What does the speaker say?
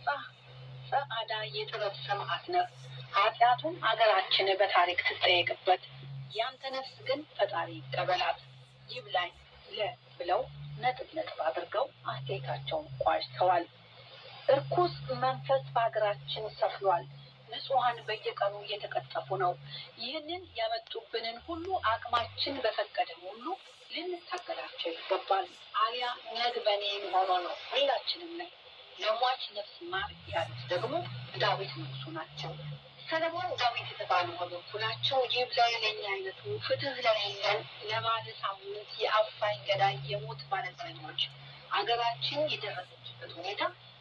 ነጻህ ጸዓዳ የጥበብ ሰማዕት ነህ። ኃጢአቱን አገራችን በታሪክ ትጠየቅበት። ያንተ ነፍስ ግን ፈጣሪ ይቀበላት። ይብላኝ ለ ብለው ነጥብ ነጥብ አድርገው አስተያየታቸውን ቋጭተዋል። እርኩስ መንፈስ በሀገራችን ሰፍኗል። ንጹሐን በየቀኑ እየተቀጠፉ ነው። ይህንን ያመጡብንን ሁሉ አቅማችን በፈቀደ ሁሉ ልንታገላቸው ይገባል። አሊያ ነግ በኔ ሆኖ ነው ሁላችንም ነን። ለሟች ነፍስ ማር ያሉት ደግሞ ዳዊት ንጉሱ ናቸው። ሰለሞን ዳዊት የተባሉ በበኩላቸው ይብላኝ ለኛ አይነቱ ፍትህ ለሌለን ለባለ ሳምንት የአፋኝ ገዳይ የሞት ባለዘኞች አገራችን የደረሰችበት ሁኔታ